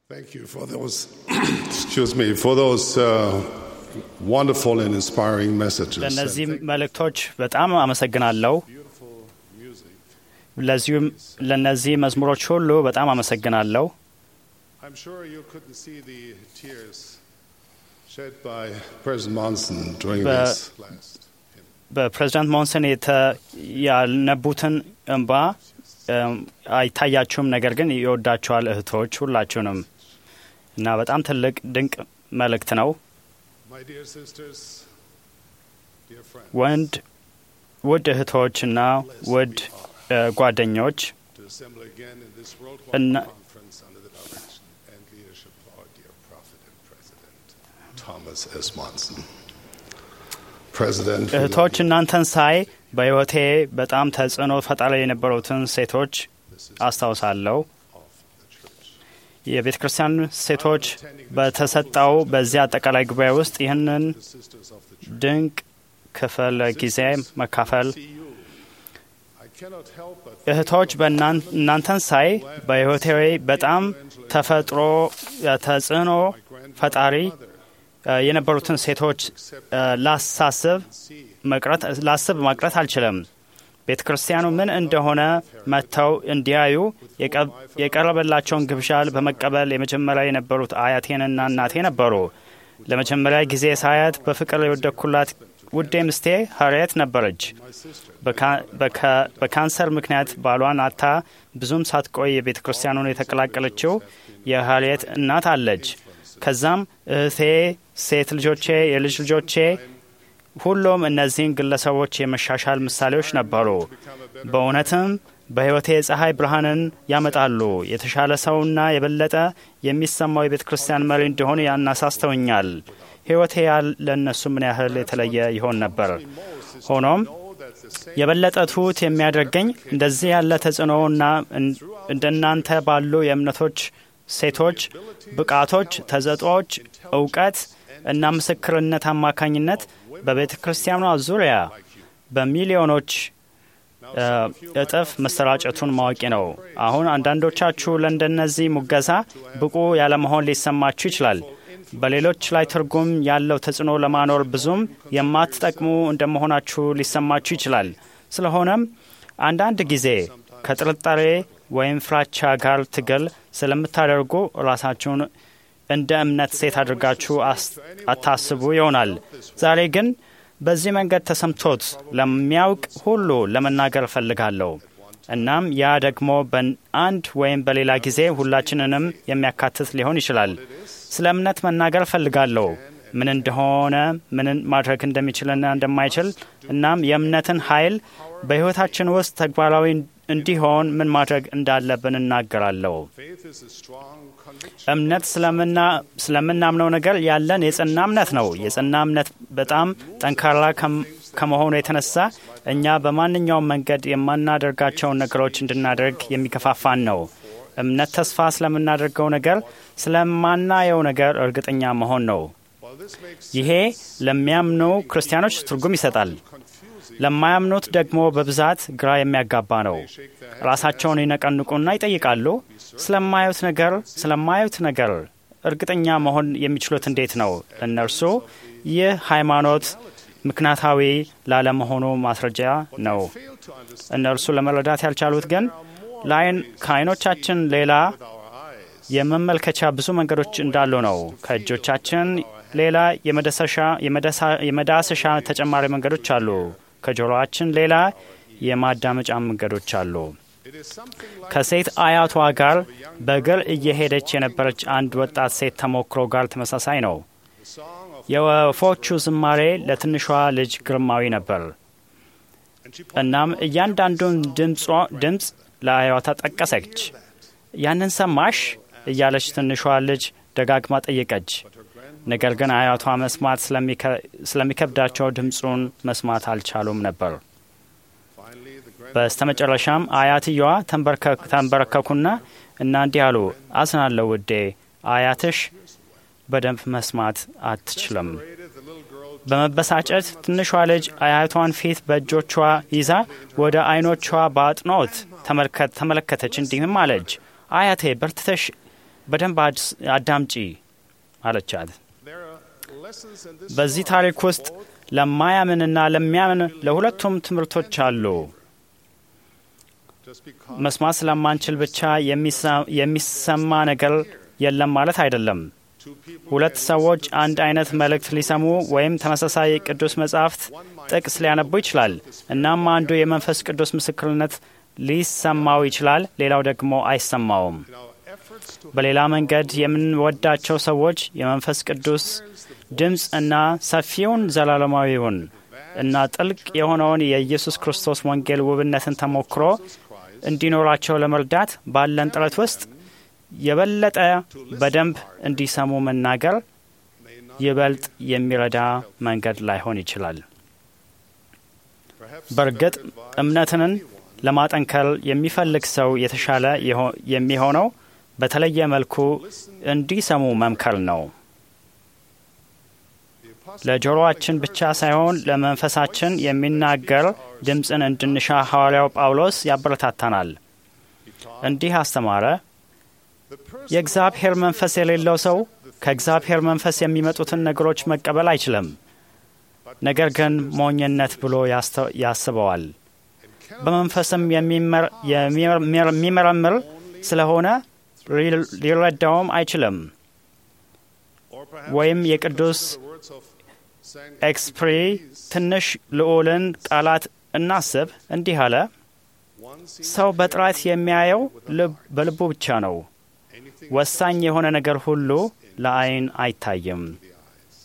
Thank you for those, excuse me, for those uh, wonderful and inspiring messages. ለእነዚህ መልእክቶች በጣም አመሰግናለሁ። Beautiful music. ለዚሁም ለእነዚህ መዝሙሮች ሁሉ በጣም አመሰግናለሁ። I'm sure you couldn't see the tears shed by President Monson during But- this last hymn. በፕሬዚዳንት ሞንሰን የተ- ያልነቡትን እንባ እም፣ አይታያችሁም፣ ነገር ግን ይወዳችኋል እህቶች ሁላችሁንም እና በጣም ትልቅ ድንቅ መልእክት ነው። My dear sisters, dear friends, ወንድ ውድ እህቶችና ውድ እ፣ ጓደኞች to assemble again in this And- worldwide conference under the direction and leadership of our dear prophet and president, Thomas S. Monson. President, we love እህቶች you. እናንተን ሳይ በሕይወቴ በጣም ተጽዕኖ ፈጣሪ የነበሩትን ሴቶች This is አስታውሳለሁ። of the church. የቤተ ክርስቲያን ሴቶች በተሰጠው በዚህ አጠቃላይ ጉባኤ ውስጥ ይህንን The sisters of the church. ድንቅ ክፍል ጊዜ መካፈል See you. I cannot help but እህቶች በእናን- እናንተን ሳይ በሕይወቴ በጣም ተፈጥሮ ተጽዕኖ ፈጣሪ እ፣ የነበሩትን ሴቶች እ፣ ላሳስብ see መቅረት ላስብ ማቅረት አልችልም። ቤተ ክርስቲያኑ ምን እንደሆነ መጥተው እንዲያዩ የቀ- የቀረበላቸውን ግብዣ በመቀበል የመጀመሪያ የነበሩት አያቴንና እናቴ ነበሩ። ለመጀመሪያ ጊዜ ሳያት በፍቅር የወደኩላት ውዴ ምስቴ ሀርየት ነበረች። my sister. በካ- በካ- በካንሰር ምክንያት ባሏን አታ ብዙም ሳትቆይ የቤተ ክርስቲያኑን የተቀላቀለችው የሀርየት እናት አለች። ከዛም እህቴ፣ ሴት ልጆቼ፣ የልጅ ልጆቼ ሁሉም እነዚህን ግለሰቦች የመሻሻል ምሳሌዎች ነበሩ። በእውነትም በሕይወቴ የፀሐይ ብርሃንን ያመጣሉ። የተሻለ ሰውና የበለጠ የሚሰማው የቤተ ክርስቲያን መሪ እንደሆነ ያናሳስተውኛል። ሕይወቴ ያል- ለእነሱ ምን ያህል የተለየ ይሆን ነበር። ሆኖም Know that the same የበለጠ ትሑት የሚያደርገኝ እንደዚህ ያለ ተጽዕኖና እን- እንደናንተ ባሉ የእምነቶች ሴቶች ብቃቶች፣ ተሰጥኦዎች፣ እውቀት እና ምስክርነት አማካኝነት በቤተ ክርስቲያኗ ዙሪያ በሚሊዮኖች እ፣ እጥፍ መሰራጨቱን ማወቂ ነው። አሁን አንዳንዶቻችሁ ለእንደነዚህ ሙገሳ ብቁ ያለመሆን ሊሰማችሁ ይችላል። በሌሎች ላይ ትርጉም ያለው ተጽዕኖ ለማኖር ብዙም የማትጠቅሙ እንደመሆናችሁ ሊሰማችሁ ይችላል። ስለሆነም አንዳንድ ጊዜ ከጥርጣሬ ወይም ፍራቻ ጋር ትግል ስለምታደርጉ ራሳችሁን እንደ እምነት ሴት አድርጋችሁ አስ- አታስቡ ይሆናል። ዛሬ ግን በዚህ መንገድ ተሰምቶት ለሚያውቅ ሁሉ ለመናገር እፈልጋለሁ። እናም ያ ደግሞ በአንድ ወይም በሌላ ጊዜ ሁላችንንም የሚያካትት ሊሆን ይችላል። ስለ እምነት መናገር እፈልጋለሁ፣ ምን እንደሆነ፣ ምን ማድረግ እንደሚችልና እንደማይችል፣ እናም የእምነትን ኃይል በሕይወታችን ውስጥ ተግባራዊ እንዲሆን ምን ማድረግ እንዳለብን እናገራለሁ። faith is a strong conviction. እምነት ስለምና- ስለምናምነው ነገር ያለን የጸና እምነት ነው። የጸና እምነት በጣም ጠንካራ ከም- ከመሆኑ የተነሳ እኛ በማንኛውም መንገድ የማናደርጋቸውን ነገሮች እንድናደርግ የሚገፋፋን ነው። እምነት ተስፋ ስለምናደርገው ነገር፣ ስለማናየው ነገር እርግጠኛ መሆን ነው። While this makes ይሄ ለሚያምኑ ክርስቲያኖች ትርጉም ይሰጣል። confusing, ለማያምኑት ደግሞ በብዛት ግራ የሚያጋባ ነው። shake their head. ራሳቸውን ይነቀንቁና ይጠይቃሉ። ስለማዩት ነገር ስለማዩት ነገር እርግጠኛ መሆን የሚችሉት እንዴት ነው? እነርሱ ይህ ሃይማኖት ምክንያታዊ ላለመሆኑ ማስረጃ ነው። Fail to understand እነርሱ ለመረዳት ያልቻሉት ግን ለዓይን ከዓይኖቻችን ሌላ with our eyes. የመመልከቻ ብዙ መንገዶች እንዳሉ ነው። ከእጆቻችን ሌላ የመደሰሻ- የመደሳ- የመዳሰሻ ተጨማሪ መንገዶች አሉ። ከጆሮአችን ሌላ የማዳመጫ መንገዶች አሉ። It is something like ከሴት አያቷ ጋር በእግር እየሄደች የነበረች አንድ ወጣት ሴት ተሞክሮ ጋር ተመሳሳይ ነው። the song of የወፎቹ ዝማሬ ለትንሿ ልጅ ግርማዊ ነበር። and she እናም እያንዳንዱን ድምጿ- ድምፅ ለአያቷ ጠቀሰች። ያንን ሰማሽ እያለች ትንሿ ልጅ ደጋግማ ጠየቀች። ነገር ግን አያቷ መስማት ስለሚከ- ስለሚከብዳቸው ድምፁን መስማት አልቻሉም ነበር። finally the grand በስተመጨረሻም አያትየዋ ተንበርከ- ተንበረከኩና እና እንዲህ አሉ፣ አዝናለሁ ውዴ፣ አያትሽ በደንብ መስማት አትችልም። rated the little girl በመበሳጨት ትንሿ ልጅ አያቷን ፊት በእጆቿ ይዛ ወደ አይኖቿ በአጥኖት ተመልከት- ተመለከተች። እንዲህም አለች፣ አያቴ በርትተሽ በደንብ አዳምጪ አለቻት። There are lessons in this በዚህ story ታሪክ for ውስጥ both ለማያምንና ለሚያምን ለሁለቱም ትምህርቶች አሉ። just because መስማት ስለማንችል ብቻ የሚሰ- የሚሰማ ነገር የለም ማለት አይደለም። two people ሁለት ሰዎች አንድ አይነት መልእክት ሊሰሙ ወይም ተመሳሳይ ቅዱስ መጻሕፍት ጥቅስ ሊያነቡ ይችላል። እናም አንዱ የመንፈስ ቅዱስ ምስክርነት ሊሰማው ይችላል፣ ሌላው ደግሞ አይሰማውም። in our efforts to በሌላ መንገድ የምንወዳቸው ሰዎች የመንፈስ ቅዱስ ድምፅ እና ሰፊውን ዘላለማዊውን እና ጥልቅ የሆነውን የኢየሱስ ክርስቶስ ወንጌል ውብነትን ተሞክሮ እንዲኖራቸው ለመርዳት ባለን ጥረት ውስጥ የበለጠ በደንብ እንዲሰሙ መናገር may not ይበልጥ የሚረዳ መንገድ ላይሆን ይችላል። perhaps በእርግጥ እምነትን ለማጠንከር የሚፈልግ ሰው የተሻለ የሆ- የሚሆነው በተለየ መልኩ እንዲሰሙ መምከር ነው። the apostle ለጆሮአችን ብቻ ሳይሆን ለመንፈሳችን የሚናገር ድምፅን እንድንሻ ሐዋርያው ጳውሎስ ያበረታታናል። እንዲህ አስተማረ። the person የእግዚአብሔር መንፈስ የሌለው ሰው ከእግዚአብሔር መንፈስ የሚመጡትን ነገሮች መቀበል አይችልም፣ ነገር ግን ሞኝነት ብሎ ያስተ- ያስበዋል። በመንፈስም የሚመር- የሚመር- የሚመረምር ስለሆነ ሊ- ሊረዳውም አይችልም። or perhaps ወይም የቅዱስ the words of Saint ኤክስፕሪ ትንሽ ልዑልን ቃላት እናስብ። እንዲህ አለ፣ one sees ሰው በጥራት የሚያየው ልብ- በልቡ ብቻ ነው። anything ወሳኝ የሆነ ነገር ሁሉ ለዓይን አይታይም። with the eyes.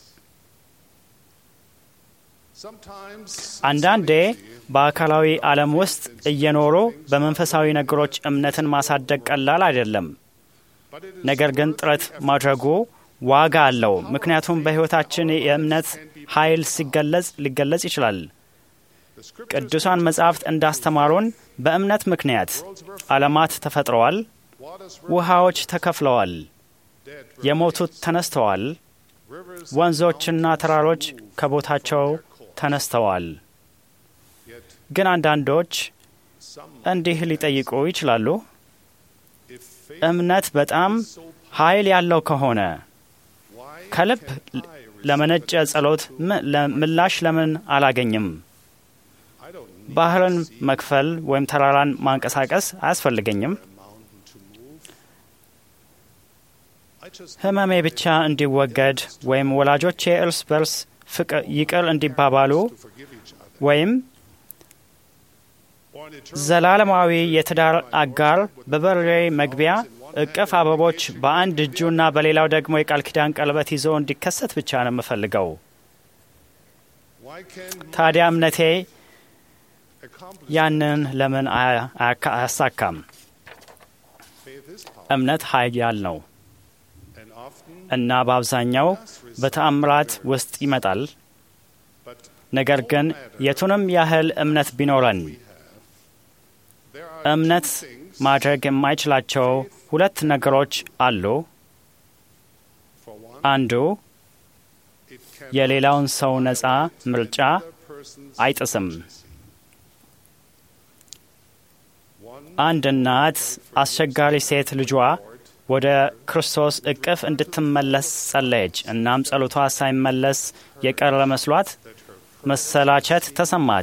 Sometimes አንዳንዴ በአካላዊ ዓለም ውስጥ እየኖሩ በመንፈሳዊ ነገሮች እምነትን ማሳደግ ቀላል አይደለም። but it is ነገር ግን ጥረት ማድረጉ ዋጋ አለው። ምክንያቱም በሕይወታችን የእምነት ኃይል ሲገለጽ ሊገለጽ ይችላል። the scriptures ቅዱሳን መጻሕፍት እንዳስተማሩን በእምነት ምክንያት ዓለማት ተፈጥረዋል፣ waters ውሃዎች ተከፍለዋል፣ dead የሞቱት ተነስተዋል፣ rivers ወንዞችና ተራሮች ከቦታቸው ተነስተዋል። yet ግን አንዳንዶች some እንዲህ ሊጠይቁ ይችላሉ፣ if faith እምነት በጣም ኃይል ያለው ከሆነ why ከልብ ለመነጨ ጸሎት ም- ለ- ምላሽ ለምን አላገኝም? I don't need ባህርን መክፈል ወይም ተራራን ማንቀሳቀስ አያስፈልገኝም። a mountain to move I just ህመሜ ብቻ እንዲወገድ ወይም ወላጆቼ እርስ በርስ ፍቅር ይቅር እንዲባባሉ to forgive each other ወይም or an eternal ዘላለማዊ የትዳር አጋር በበሬ መግቢያ እቅፍ አበቦች በአንድ እጁና በሌላው ደግሞ የቃል ኪዳን ቀለበት ይዞ እንዲከሰት ብቻ ነው የምፈልገው። why can ታዲያ እምነቴ accomplish ያንን ለምን አያ- አያካ- አያሳካም? faith is power እምነት ኃያል ነው and often እና በአብዛኛው በተአምራት ውስጥ ይመጣል። but ነገር ግን የቱንም ያህል እምነት ቢኖረን there are እምነት two things ማድረግ የማይችላቸው ሁለት ነገሮች አሉ። for one አንዱ it can የሌላውን ሰው ነፃ ምርጫ other person's አይጥስም። one አንድ እናት አስቸጋሪ ሴት ልጇ ወደ ክርስቶስ እቅፍ እንድትመለስ ጸለየች። እናም ጸሎቷ ሳይመለስ የቀረ መስሏት መሰላቸት ተሰማት።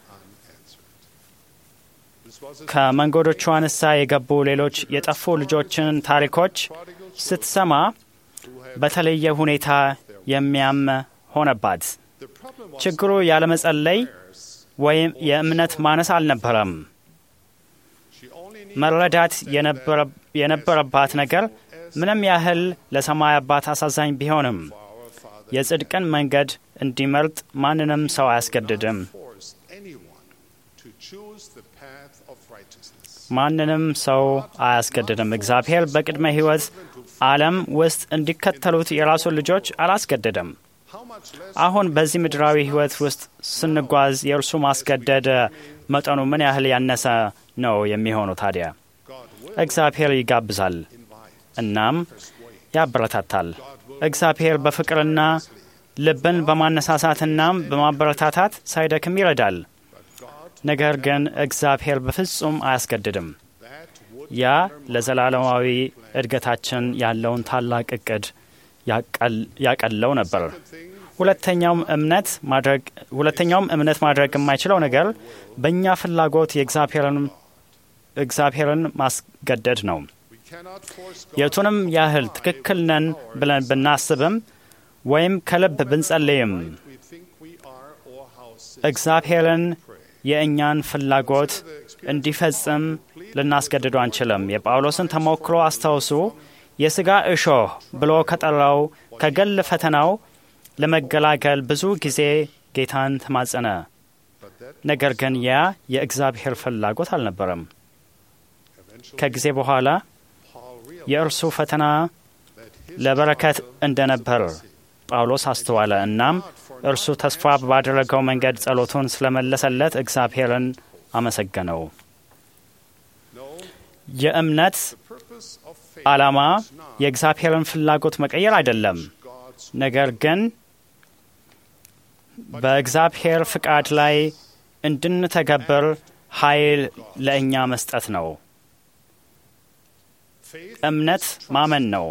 this was a ከመንገዶቿ ንሳ የገቡ ሌሎች የጠፉ ልጆችን ታሪኮች ስትሰማ በተለየ ሁኔታ የሚያም ሆነባት። the problem was ችግሩ ያለመጸለይ ወይም የእምነት ማነስ አልነበረም። she only needed መረዳት የነበረ- የነበረባት ነገር ምንም ያህል ለሰማይ አባት አሳዛኝ ቢሆንም for our Father የጽድቅን መንገድ እንዲመርጥ ማንንም ሰው አያስገድድም። forced anyone to choose the path of righteousness ማንንም ሰው አያስገድድም። እግዚአብሔር በቅድመ ሕይወት ዓለም ውስጥ እንዲከተሉት የራሱን ልጆች አላስገደደም። how much less አሁን በዚህ ምድራዊ ሕይወት ውስጥ ስንጓዝ የእርሱ ማስገደድ መጠኑ ምን ያህል ያነሰ ነው የሚሆነው? ታዲያ God will እግዚአብሔር ይጋብዛል invite እናም ያበረታታል። እግዚአብሔር በፍቅርና ልብን በማነሳሳትና በማበረታታት ሳይደክም ይረዳል። but God ነገር ግን እግዚአብሔር በፍጹም አያስገድድም። that would ያ ለዘላለማዊ እድገታችን ያለውን ታላቅ እቅድ ያቀለው ነበር። ሁለተኛውም እምነት ማድረግ ሁለተኛውም እምነት ማድረግ የማይችለው ነገር በእኛ ፍላጎት የእግዚአብሔርን ማስገደድ ነው። የቱንም ያህል ትክክል ነን ብለን ብናስብም ወይም ከልብ ብንጸልይም እግዚአብሔርን የእኛን ፍላጎት እንዲፈጽም ልናስገድዱ አንችልም። የጳውሎስን ተሞክሮ አስታውሱ። የሥጋ እሾህ ብሎ ከጠራው ከግል ፈተናው ለመገላገል ብዙ ጊዜ ጌታን ተማጸነ። ነገር ግን ያ የእግዚአብሔር ፍላጎት አልነበረም። ከጊዜ በኋላ የእርሱ ፈተና ለበረከት እንደነበር ጳውሎስ አስተዋለ። እናም እርሱ ተስፋ ባደረገው መንገድ ጸሎቱን ስለመለሰለት እግዚአብሔርን አመሰገነው። የእምነት ዓላማ የእግዚአብሔርን ፍላጎት መቀየር አይደለም፣ ነገር ግን በእግዚአብሔር ፍቃድ ላይ እንድንተገብር ኃይል ለእኛ መስጠት ነው። እምነት ማመን ነው።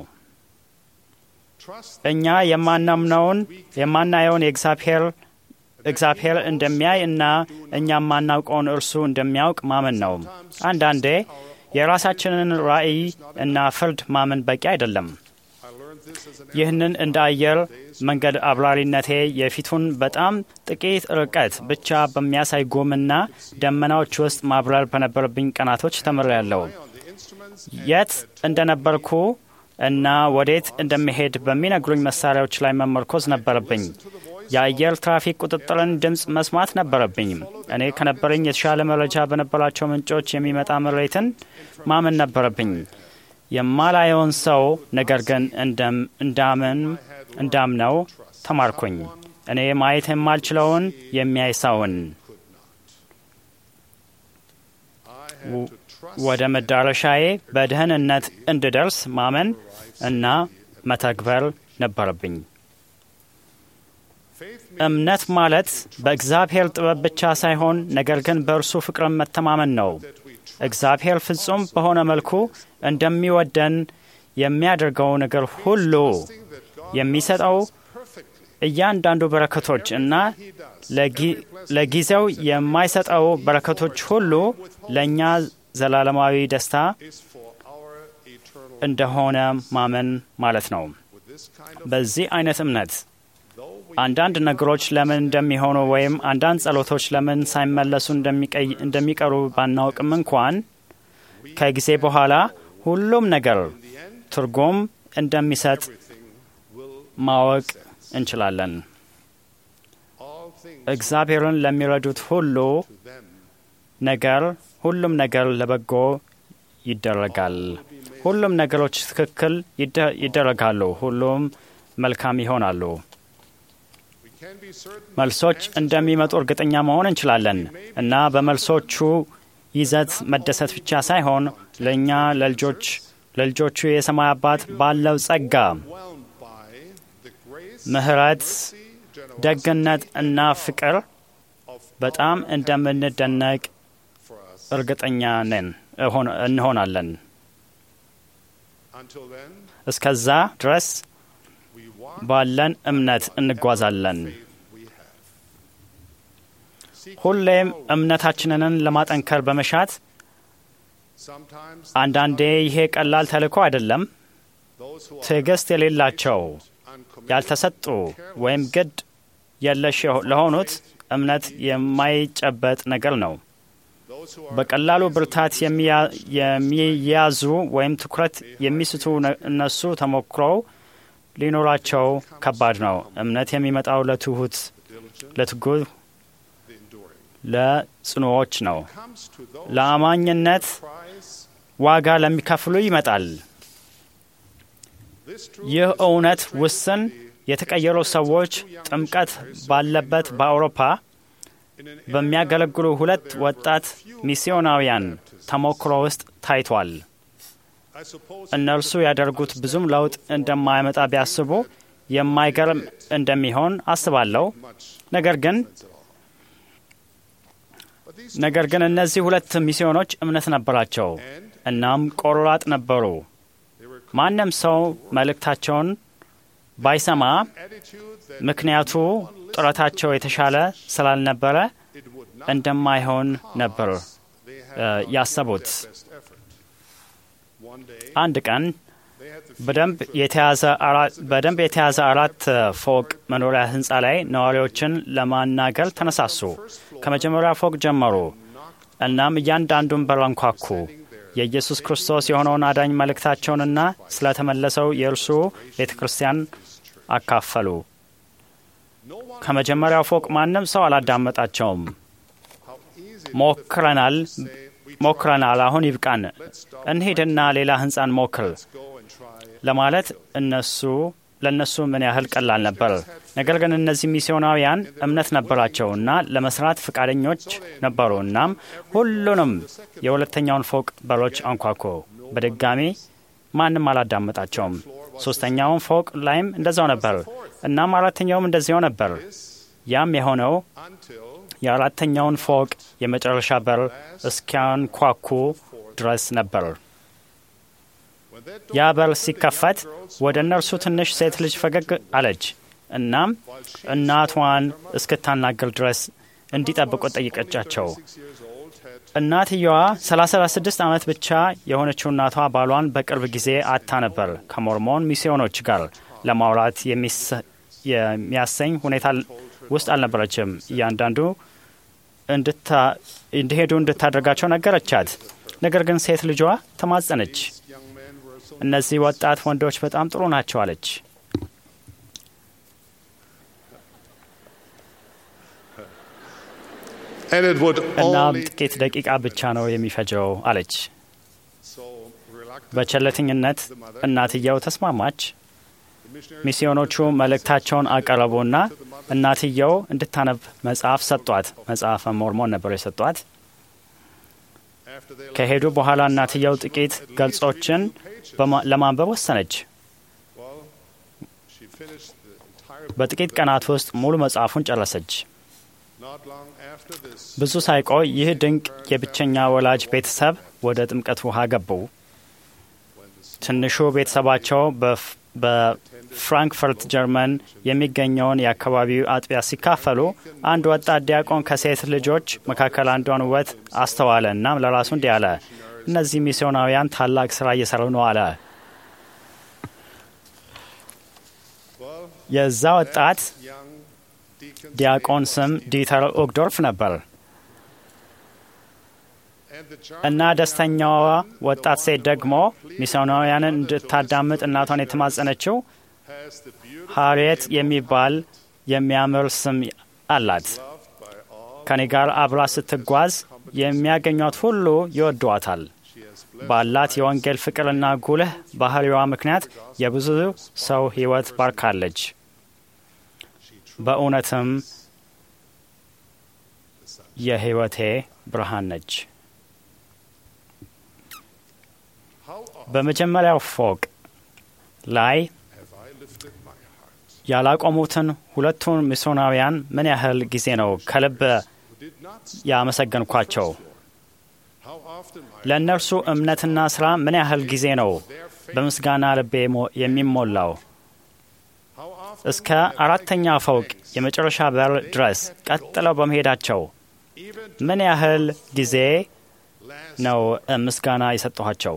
እኛ የማናምነውን የማናየውን የእግዚአብሔር እግዚአብሔር እንደሚያይ እና እኛ የማናውቀውን እርሱ እንደሚያውቅ ማመን ነው። አንዳንዴ የራሳችንን ራዕይ እና ፍርድ ማመን በቂ አይደለም። ይህንን እንደ አየር መንገድ አብራሪነቴ የፊቱን በጣም ጥቂት ርቀት ብቻ በሚያሳይ ጉምና ደመናዎች ውስጥ ማብረር በነበረብኝ ቀናቶች ተምሬያለሁ። የት እንደነበርኩ እና ወዴት እንደሚሄድ በሚነግሩኝ መሳሪያዎች ላይ መመርኮዝ ነበረብኝ። የአየር ትራፊክ ቁጥጥርን ድምፅ መስማት ነበረብኝ። እኔ ከነበረኝ የተሻለ መረጃ በነበራቸው ምንጮች የሚመጣ ምሬትን ማመን ነበረብኝ። የማላየውን ሰው ነገር ግን እንዳምን እንዳምነው ተማርኩኝ። እኔ ማየት የማልችለውን የሚያይ ሰውን ወደ መዳረሻዬ በደህንነት እንድደርስ ማመን እና መተግበር ነበረብኝ። እምነት ማለት በእግዚአብሔር ጥበብ ብቻ ሳይሆን ነገር ግን በእርሱ ፍቅርን መተማመን ነው። እግዚአብሔር ፍጹም በሆነ መልኩ እንደሚወደን የሚያደርገው ነገር ሁሉ የሚሰጠው እያንዳንዱ በረከቶች እና ለጊዜው የማይሰጠው በረከቶች ሁሉ ለእኛ ዘላለማዊ ደስታ እንደሆነ ማመን ማለት ነው። በዚህ አይነት እምነት አንዳንድ ነገሮች ለምን እንደሚሆኑ ወይም አንዳንድ ጸሎቶች ለምን ሳይመለሱ እንደሚቀሩ ባናውቅም እንኳን ከጊዜ በኋላ ሁሉም ነገር ትርጉም እንደሚሰጥ ማወቅ እንችላለን። እግዚአብሔርን ለሚረዱት ሁሉ ነገር ሁሉም ነገር ለበጎ ይደረጋል። ሁሉም ነገሮች ትክክል ይደረጋሉ። ሁሉም መልካም ይሆናሉ። መልሶች እንደሚመጡ እርግጠኛ መሆን እንችላለን እና በመልሶቹ ይዘት መደሰት ብቻ ሳይሆን ለእኛ ለልጆች ለልጆቹ የሰማይ አባት ባለው ጸጋ፣ ምሕረት፣ ደግነት እና ፍቅር በጣም እንደምንደነቅ እርግጠኛ ነን እንሆናለን። እስከዛ ድረስ ባለን እምነት እንጓዛለን። ሁሌም እምነታችንን ለማጠንከር በመሻት አንዳንዴ ይሄ ቀላል ተልእኮ አይደለም። ትዕግስት የሌላቸው ያልተሰጡ ወይም ግድ የለሽ ለሆኑት እምነት የማይጨበጥ ነገር ነው። በቀላሉ ብርታት የሚያዙ ወይም ትኩረት የሚስቱ እነሱ ተሞክሮው ሊኖራቸው ከባድ ነው። እምነት የሚመጣው ለትሁት፣ ለትጉህ፣ ለጽኑዎች ነው። ለአማኝነት ዋጋ ለሚከፍሉ ይመጣል። ይህ እውነት ውስን የተቀየሩ ሰዎች ጥምቀት ባለበት በአውሮፓ በሚያገለግሉ ሁለት ወጣት ሚስዮናውያን ተሞክሮ ውስጥ ታይቷል። እነርሱ ያደርጉት ብዙም ለውጥ እንደማያመጣ ቢያስቡ የማይገርም እንደሚሆን አስባለሁ። ነገር ግን ነገር ግን እነዚህ ሁለት ሚስዮኖች እምነት ነበራቸው። እናም ቆራጥ ነበሩ። ማንም ሰው መልእክታቸውን ባይሰማ ምክንያቱ ጥረታቸው የተሻለ ስላልነበረ እንደማይሆን ነበር ያሰቡት። አንድ ቀን በደንብ የተያዘ አራት ፎቅ መኖሪያ ህንፃ ላይ ነዋሪዎችን ለማናገር ተነሳሱ። ከመጀመሪያ ፎቅ ጀመሩ። እናም እያንዳንዱን በር አንኳኩ። የኢየሱስ ክርስቶስ የሆነውን አዳኝ መልእክታቸውንና ስለተመለሰው የእርሱ ቤተ ክርስቲያን አካፈሉ። ከመጀመሪያው ፎቅ ማንም ሰው አላዳመጣቸውም። ሞክረናል ሞክረናል፣ አሁን ይብቃን፣ እንሂድና ሌላ ህንፃን ሞክር ለማለት እነሱ ለእነሱ ምን ያህል ቀላል ነበር። ነገር ግን እነዚህ ሚስዮናውያን እምነት ነበራቸው እና ለመስራት ፈቃደኞች ነበሩ። እናም ሁሉንም የሁለተኛውን ፎቅ በሮች አንኳኩ። በድጋሚ ማንም አላዳመጣቸውም። ሶስተኛውን ፎቅ ላይም እንደዛው ነበር። እናም አራተኛውም እንደዚያው ነበር። ያም የሆነው የአራተኛውን ፎቅ የመጨረሻ በር እስኪያንኳኩ ድረስ ነበር። ያ በር ሲከፈት ወደ እነርሱ ትንሽ ሴት ልጅ ፈገግ አለች። እናም እናቷን እስክታናገር ድረስ እንዲጠብቁ ጠይቀቻቸው። እናትየዋ 36 ዓመት ብቻ የሆነችው እናቷ ባሏን በቅርብ ጊዜ አታ ነበር። ከሞርሞን ሚስዮኖች ጋር ለማውራት የሚያሰኝ ሁኔታ ውስጥ አልነበረችም። እያንዳንዱ እንዲሄዱ እንድታደርጋቸው ነገረቻት። ነገር ግን ሴት ልጇ ተማጸነች። እነዚህ ወጣት ወንዶች በጣም ጥሩ ናቸው አለች። እናም ጥቂት ደቂቃ ብቻ ነው የሚፈጀው አለች። በቸለተኝነት እናትየው ተስማማች። ሚስዮኖቹ መልእክታቸውን አቀረቡና እናትየው እንድታነብ መጽሐፍ ሰጧት። መጽሐፈ ሞርሞን ነበር የሰጧት። ከሄዱ በኋላ እናትየው ጥቂት ገልጾችን ለማንበብ ወሰነች። በጥቂት ቀናት ውስጥ ሙሉ መጽሐፉን ጨረሰች። ብዙ ሳይቆይ ይህ ድንቅ የብቸኛ ወላጅ ቤተሰብ ወደ ጥምቀት ውሃ ገቡ። ትንሹ ቤተሰባቸው በፍራንክፈርት ጀርመን የሚገኘውን የአካባቢው አጥቢያ ሲካፈሉ አንድ ወጣት ዲያቆን ከሴት ልጆች መካከል አንዷን ውበት አስተዋለ። እናም ለራሱ እንዲህ አለ፣ እነዚህ ሚስዮናውያን ታላቅ ስራ እየሰሩ ነው አለ። የዛ ወጣት ዲያቆን ስም ዲተር ኦግዶርፍ ነበር እና ደስተኛዋ ወጣት ሴት ደግሞ ሚስዮናውያንን እንድታዳምጥ እናቷን የተማጸነችው ሃሪየት የሚባል የሚያምር ስም አላት። ከኔ ጋር አብራ ስትጓዝ የሚያገኟት ሁሉ ይወዷታል። ባላት የወንጌል ፍቅርና ጉልህ ባህሪዋ ምክንያት የብዙ ሰው ሕይወት ባርካለች። በእውነትም የሕይወቴ ብርሃን ነች። በመጀመሪያው ፎቅ ላይ ያላቆሙትን ሁለቱን ሚስዮናውያን ምን ያህል ጊዜ ነው ከልብ ያመሰገንኳቸው? ለእነርሱ እምነትና ስራ ምን ያህል ጊዜ ነው በምስጋና ልቤ የሚሞላው? እስከ አራተኛ ፎቅ የመጨረሻ በር ድረስ ቀጥለው በመሄዳቸው ምን ያህል ጊዜ ነው ምስጋና የሰጠኋቸው?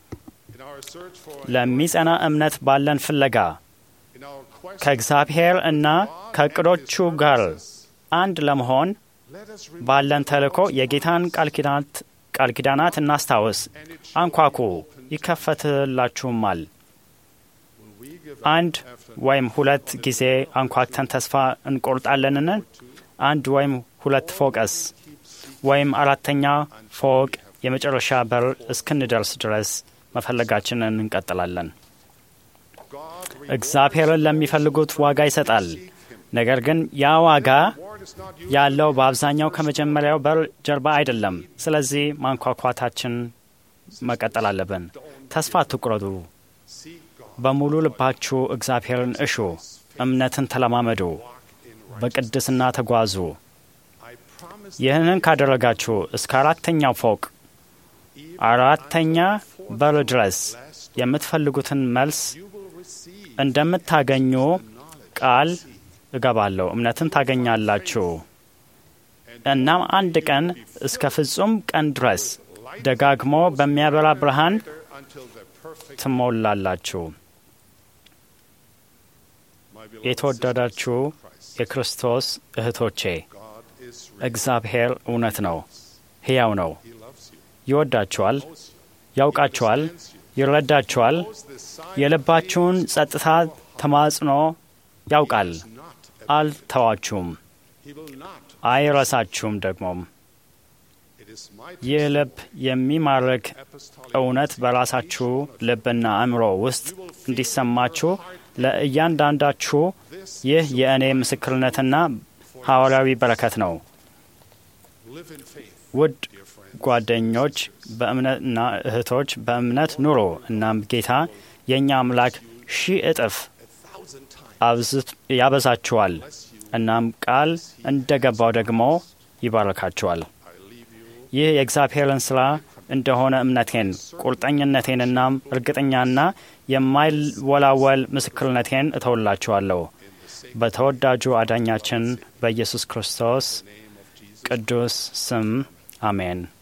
ለሚጸና እምነት ባለን ፍለጋ ከእግዚአብሔር እና ከእቅዶቹ ጋር አንድ ለመሆን ባለን ተልእኮ የጌታን ቃል ኪዳናት እናስታውስ። አንኳኩ፣ ይከፈትላችሁማል። አንድ ወይም ሁለት ጊዜ አንኳክተን ተስፋ እንቆርጣለንን? አንድ ወይም ሁለት ፎቅስ ወይም አራተኛ ፎቅ የመጨረሻ በር እስክንደርስ ድረስ መፈለጋችንን እንቀጥላለን። እግዚአብሔርን ለሚፈልጉት ዋጋ ይሰጣል። ነገር ግን ያ ዋጋ ያለው በአብዛኛው ከመጀመሪያው በር ጀርባ አይደለም። ስለዚህ ማንኳኳታችን መቀጠል አለብን። ተስፋ አትቁረጡ። በሙሉ ልባችሁ እግዚአብሔርን እሹ። እምነትን ተለማመዱ። በቅድስና ተጓዙ። ይህንን ካደረጋችሁ እስከ አራተኛው ፎቅ አራተኛ በር ድረስ የምትፈልጉትን መልስ እንደምታገኙ ቃል እገባለሁ። እምነትን ታገኛላችሁ። እናም አንድ ቀን እስከ ፍጹም ቀን ድረስ ደጋግሞ በሚያበራ ብርሃን ትሞላላችሁ። የተወደዳችሁ የክርስቶስ እህቶቼ እግዚአብሔር እውነት ነው፣ ሕያው ነው። ይወዳችኋል፣ ያውቃችኋል፣ ይረዳችኋል። የልባችሁን ጸጥታ ተማጽኖ ያውቃል። አልተዋችሁም፣ አይረሳችሁም ደግሞም ይህ ልብ የሚማርክ እውነት በራሳችሁ ልብና አእምሮ ውስጥ እንዲሰማችሁ ለእያንዳንዳችሁ ይህ የእኔ ምስክርነትና ሐዋርያዊ በረከት ነው። ውድ ጓደኞች በእምነትና እህቶች በእምነት ኑሮ። እናም ጌታ የእኛ አምላክ ሺህ እጥፍ ያበዛችኋል። እናም ቃል እንደ ገባው ደግሞ ይባረካችኋል። ይህ የእግዚአብሔርን ሥራ እንደሆነ እምነቴን ቁርጠኝነቴንና እርግጠኛና የማይወላወል ምስክርነቴን እተውላችኋለሁ በተወዳጁ አዳኛችን በኢየሱስ ክርስቶስ ቅዱስ ስም አሜን።